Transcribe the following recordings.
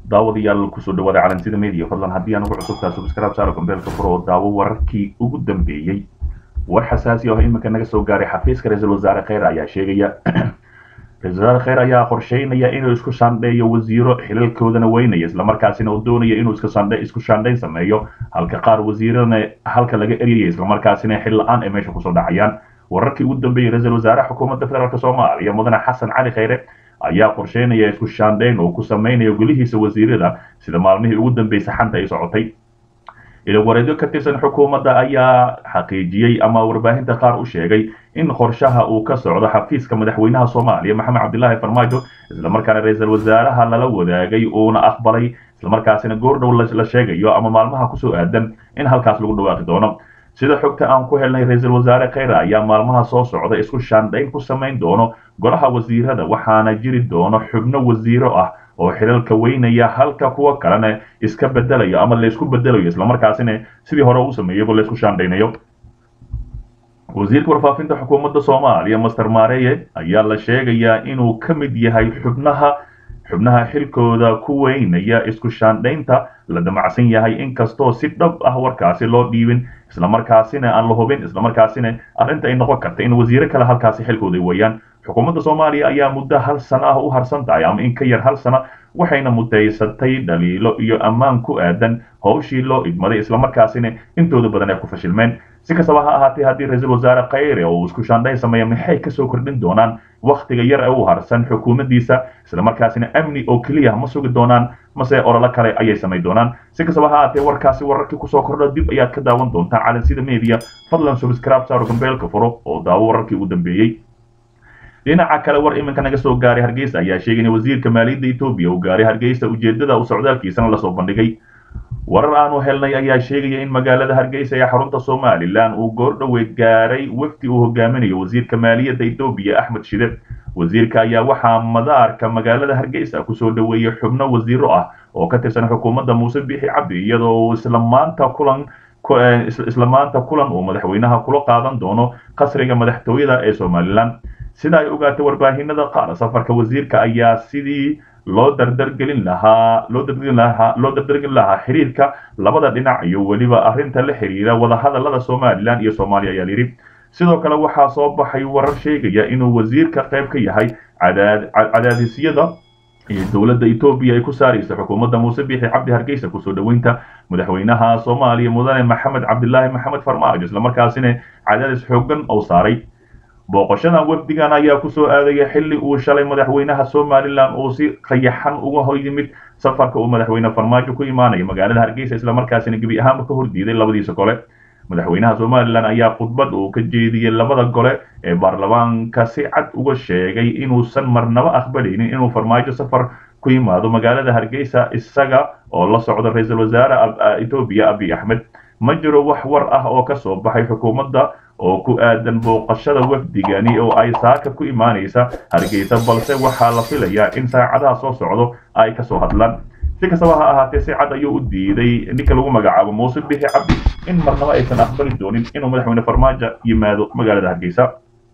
daawadayaal kusoo dhawaada calansida media fadlan haddii aan ugu cusubtaa subscribe saaro gambeelka fur oo daawo wararkii ugu dambeeyey war xasaasi ah iminka naga soo gaaray xafiiska ra-iisul wasaare kheyr ayaa sheegaya ra-isul wasaare kheyr ayaa qorsheynaya inuu isku shandheeyo wasiiro xilalkoodana weynaya islamarkaasina uu doonaya inuu isku shandhayn sameeyo halka qaar wasiirana halka laga eryaya islamarkaasina xil la-aan ay meesha kusoo dhacayaan wararkii ugu dambeeyey ra-isul wasaare xukuumadda federaalk soomaaliya mudane xasan cali kheyre ayaa qorsheynaya isku shaandhayn oo ku samaynayo golihiisa wasiirada sida maalmihii ugu dambeysay xanta ay socotay ilawareedyo ka tirsan xukuumadda ayaa xaqiijiyey ama warbaahinta qaar u sheegay in qorshaha uu ka socdo xafiiska madaxweynaha soomaaliya maxamed cabdilaahi farmaajo islamarkaana ra-iisul wasaaraha lala wadaagay uuna aqbalay islamarkaasina goordhow la sheegayo ama maalmaha kusoo aadan in halkaas lagu dhawaaqi doono sida xogta aan ku helnay ra-iisul wasaare kheyre ayaa maalmaha soo socda isku shaandhayn ku samayn doono golaha wasiirada waxaana jiri doono xubno wasiiro ah oo xilalka weynaya halka kuwa kalena iska bedelayo ama laysku bedelayo islamarkaasina sidii hore u sameeyaba laysku shaandhaynayo wasiirka warfaafinta xukuumadda soomaaliya master mareye ayaa la sheegayaa inuu ka mid yahay xubnaha xubnaha xilkooda ku weynaya isku shaandhaynta la damacsan yahay inkastoo si dhab ah warkaasi loo dhiibin islamarkaasina aan la hubin islamarkaasina arrinta ay noqon karta in wasiiro kale halkaasi xilkooda weeyaan xukuumadda soomaaliya ayaa muddo hal sano ah u harsan tahay ama in ka yar hal sano waxayna mudaysatay dhaliilo iyo ammaan ku aadan howshii loo idmaday islamarkaasina intooda badan ay ku fashilmeen si kastaba ha ahaatee haddii ra-iisul wasaare kheyre oo isku shaandhayn sameeya maxay kasoo kordhin doonaan wakhtiga yar ee u harsan xukuumaddiisa islamarkaasina amni oo keliya ma sugi doonaan mase ololo kale ayay samayn doonaan si kastaba ha ahaatee warkaasi wararkii kusoo kordho dib ayaad ka daawan doontaa calansida media fadlan subscribe saaro gambeelka furo oo daawo wararkii ugu dambeeyey dhinaca kale war iminka naga soo gaaray hargeysa ayaa sheegay in wasiirka maaliyadda etoobiya uu gaaray hargeysa ujeedada u socdaalkiisana lasoo bandhigay warar aanu helnay ayaa sheegaya in magaalada hargeysa ee xarunta somalilan uu goordhoweed gaaray wafdi uu hogaaminayo wasiirka maaliyadda etoobiya axmed shide wasiirka ayaa waxaa madaarka magaalada hargeysa kusoo dhaweeyey xubno wasiiro ah oo ka tirsan xukuumadda muuse bixi cabdi iyadoo uu isla maanta kulan isla maanta kulan uu madaxweynaha kula qaadan doono qasriga madaxtooyada ee somalilan sida ay ogaatay warbaahinada qaar safarka wasiirka ayaa sidii loo dardargelin lahaa loo dardargelin lahaa loo dardargelin lahaa xiriirka labada dhinac iyo weliba arrinta la xiriira wadahadalada somalilan iyo soomaaliya ayaa yidhi sidoo kale waxaa soo baxay warar sheegaya inuu wasiirka qayb ka yahay cadaadisyada iyo dowladda etoobiya ay ku saaraysa xukuumadda muuse bixi cabdi hargeysa kusoo dhaweynta madaxweynaha soomaaliya mudane maxamed cabdilaahi maxamed farmaajo islamarkaasina cadaadis xoogan oo saaray booqashadan wafdigan ayaa kusoo aadaya xilli uu shalay madaxweynaha somalilan uu si qayaxan uga hor yimid safarka uu madaxweyne farmaajo ku imaanaya magaalada hargeysa islamarkaasina gebi ahaanba ka hordiiday labadiisa gole madaxweynaha somalilan ayaa khudbad uu ka jeediyey labada gole ee baarlamaanka si cad uga sheegay inuusan marnaba aqbalaynin inuu farmaajo safar ku yimaado magaalada hargeysa isaga oo la socda ra-iisul wasaare etoobiya abiy axmed ma jiro wax war ah oo kasoo baxay xukuumadda oo ku aadan booqashada wafdigani oo ay saaka ku imaanaysa hargeysa balse waxaa la filayaa in saacadaha soo socdo ay kasoo hadlaan si kastaba ha ahaatee si cad ayuu u diiday ninka lagu magacaabo muuse bixi cabdi in marnaba aysan aqbali doonin inuu madaxweyne farmaajo yimaado magaalada hargeysa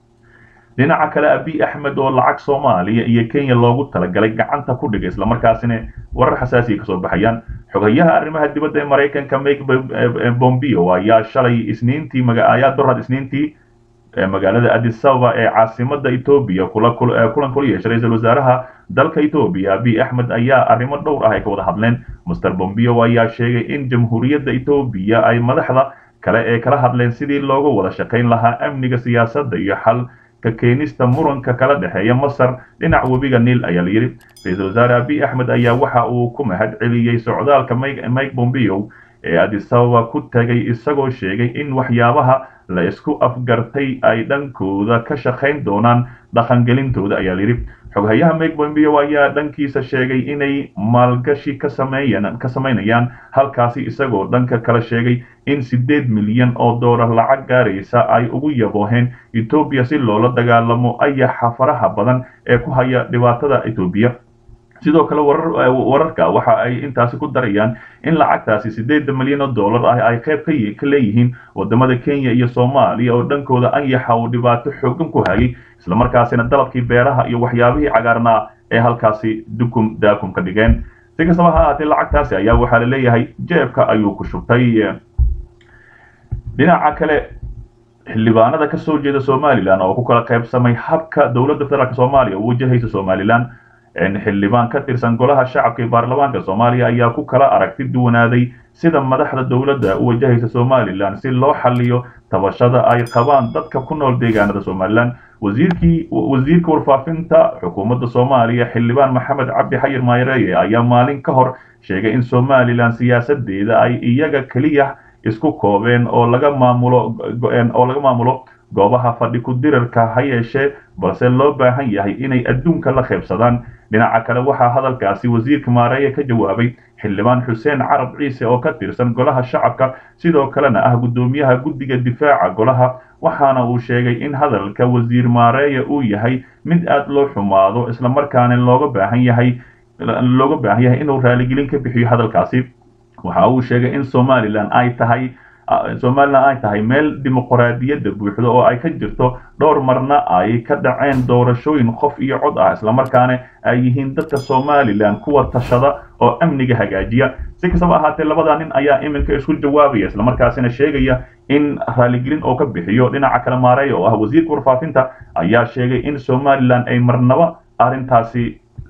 dhinaca kale abiy axmed oo lacag soomaaliya iyo kenya loogu talagalay gacanta ku dhigay islamarkaasina warar xasaasiya kasoo baxayaan xogayaha arrimaha dibadda ee maraykanka mike bombeo ayaa shalay isniintii ayaa dorad isniintii magaalada adisababa ee caasimada etoobiya kulan kula yeeshay ra-iisul wasaaraha dalka etoobiya abiy axmed ayaa arrimo dhowr ah ay ka wada hadleen master bombeo ayaa sheegay in jamhuuriyadda etoobiya ay madaxda kale ee kala hadleen sidii looga wada shaqayn lahaa amniga siyaasadda iyo xal ka keenista muranka kala dhexeeya masar dhinac webiga niil ayaa la yidhi ra-iisul wasaare abiy axmed ayaa waxa uu ku mahad celiyey socdaalka mike bombeo ee adisababa ku tagay isagoo sheegay in waxyaabaha la isku afgartay ay dhankooda ka shaqayn doonaan dhaqangelintooda ayaa layidhi xoghayaha mike bombeo ayaa dhankiisa sheegay inay maalgashi ka sameeyaan ka samaynayaan halkaasi isagoo dhanka kala sheegay in siddeed milyan oo doolar lacag gaaraysa ay ugu yabooheen etoobiya si loola dagaalamo ayaxa faraha badan ee ku haya dhibaatada etoobiya sidoo kale wararka waxa ay intaasi ku darayaan in lacagtaasi siddeeda milyan oo dollar ah ay qayb ka leeyihiin wadamada kenya iyo soomaaliya oo dhankooda anyaxa uu dhibaato xoogan ku hayay islamarkaasina dalabkii beeraha iyo waxyaabihii cagaarnaa ee halkaasi dukum daakum ka dhigeen si kastaba ha ahaatee lacagtaasi ayaa waxaa la leeyahay jeebka ayuu ku shubtay dhinaca kale xildhibaanada ka soo jeeda somalilan oo ku kala qaybsamay habka dowladda federaalk soomaaliya u wajahaysa somalilan xildhibaan ka tirsan golaha shacabka ee baarlamaanka soomaaliya ayaa ku kala aragti duwanaaday sida madaxda dowladda u wajahaysa somalilan si loo xaliyo tabashada ay qabaan dadka ku nool deegaanada somalilan wasiirkii wasiirka warfaafinta xukuumadda soomaaliya xildhibaan maxamed cabdi xayir mayreye ayaa maalin ka hor sheegay in somalilan siyaasadeeda ay iyaga keliya isku koobeen oo laga maamulo oo laga maamulo goobaha fadhi ku dirarka ha yeeshee balse loo baahan yahay inay adduunka la qaybsadaan dhinaca kale waxaa hadalkaasi wasiirka maareeye ka jawaabay xildhibaan xuseen carab ciise oo ka tirsan golaha shacabka sidoo kalena ah guddoomiyaha guddiga difaaca golaha waxaana uu sheegay in hadalka wasiir maareeye uu yahay mid aad loo xumaado islamarkaana looga baahan yahay looga baahan yahay inuu raaligelin ka bixiyo hadalkaasi waxa uu sheegay in somalilan ay tahay somalilan ay tahay meel dimuqraadiyadda buuxda oo ay ka jirto dhowr marna ay ka dhaceen doorashooyin qof iyo cod ah islamarkaana ay yihiin dadka somalilan kuwa tashada oo amniga hagaajiya si kastaba ahaatee labada nin ayaa iminka isku jawaabaya islamarkaasina sheegaya in raaligelin oo ka bixiyo dhinaca kale maareeya oo ah wasiirka warfaafinta ayaa sheegay in somalilan ay marnaba arrintaasi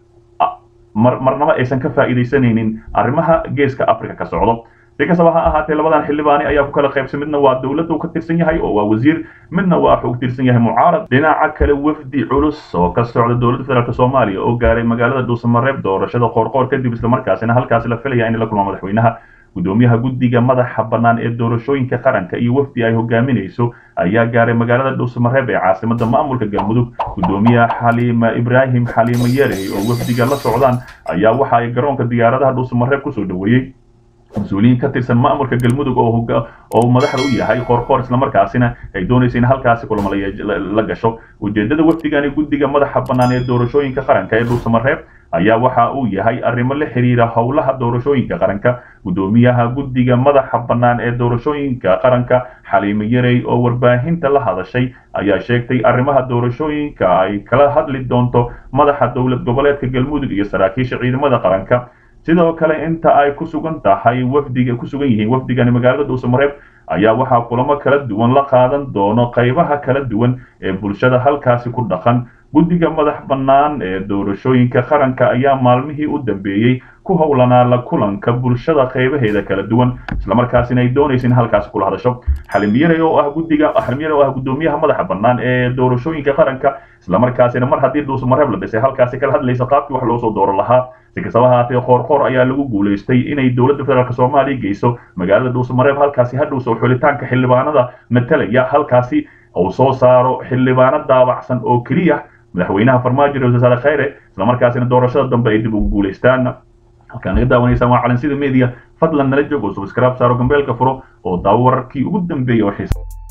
marnaba aysan ka faa'iidaysanaynin arrimaha geeska africa ka socdo si kastaba ha ahaatee labadan xildhibaani ayaa ku kala qaybsan midna waa dowladda uu ka tirsan yahay oo waa wasiir midna waa xog tirsan yahay mucaarad dhinaca kale wafdi culus oo ka socda dowladda federaalk soomaaliya oo gaaray magaalada dhuusamareeb doorashada qoorqoor kadib islamarkaasina halkaasi la filaya in la kulma madaxweynaha gudoomiyaha guddiga madaxa bannaan ee doorashooyinka qaranka iyo wafdi ay hogaaminayso ayaa gaaray magaalada dhuusamareeb ee caasimada maamulka galmudug gudoomiyaha xaliima ibraahim xaliimo yarey oo wafdiga la socdaan ayaa waxa ay garoonka diyaaradaha dhuusamareeb kusoo dhoweeyey mas-uuliyiin ka tirsan maamulka galmudug oo madaxda u yahay qoorqoor islamarkaasina ay doonaysa in halkaasi kulamo la gasho ujeedada wafdigani guddiga madaxa bannaan ee doorashooyinka qaranka ee dhuusamareeb ayaa waxa uu yahay arrimo la xiriira howlaha doorashooyinka qaranka gudoomiyaha guddiga madaxa bannaan ee doorashooyinka qaranka xaliimo yarey oo warbaahinta la hadashay ayaa sheegtay arrimaha doorashooyinka ay kala hadli doonto madaxa dowlad goboleedka galmudug iyo saraakiisha ciidamada qaranka sidoo kale inta ay ku sugan tahay wafdiga ku sugan yihiin wafdigani magaalada dhuusamareeb ayaa waxaa kulamo kala duwan la qaadan doono qaybaha kala duwan ee bulshada halkaasi ku dhaqan guddiga madax bannaan ee doorashooyinka qaranka ayaa maalmihii u dambeeyey ku howlanaa la kulanka bulshada qaybaheeda kala duwan islamarkaasina ay doonaysa in halkaasi kula hadasho xalimiyare oo ah guddiga xalimiyare oo ah guddoomiyaha madaxa bannaan ee doorashooyinka qaranka islamarkaasina mar haddii dhuusamareeb la dhisay halkaasi kala hadlaysa qaabkii wax loo soo dooro lahaa si kastaba haatee qoorqoor ayaa lagu guulaystay inay dowladda federaalk soomaaliya geyso magaalada dhuusamareeb halkaasi hadhowso xulitaanka xildhibaanada matalaya halkaasi uu soo saaro xildhibaano daabacsan oo keliya madaxweynaha farmaajo ra wasaare khayre islamarkaasina doorashada dambe ay dib ugu guulaystaan halkaan naga daawanaysaan waa calansida media fadlan nala joog oo subscribe saaro gambeelka furo oo daawo wararkii ugu dambeeyay oo xiisa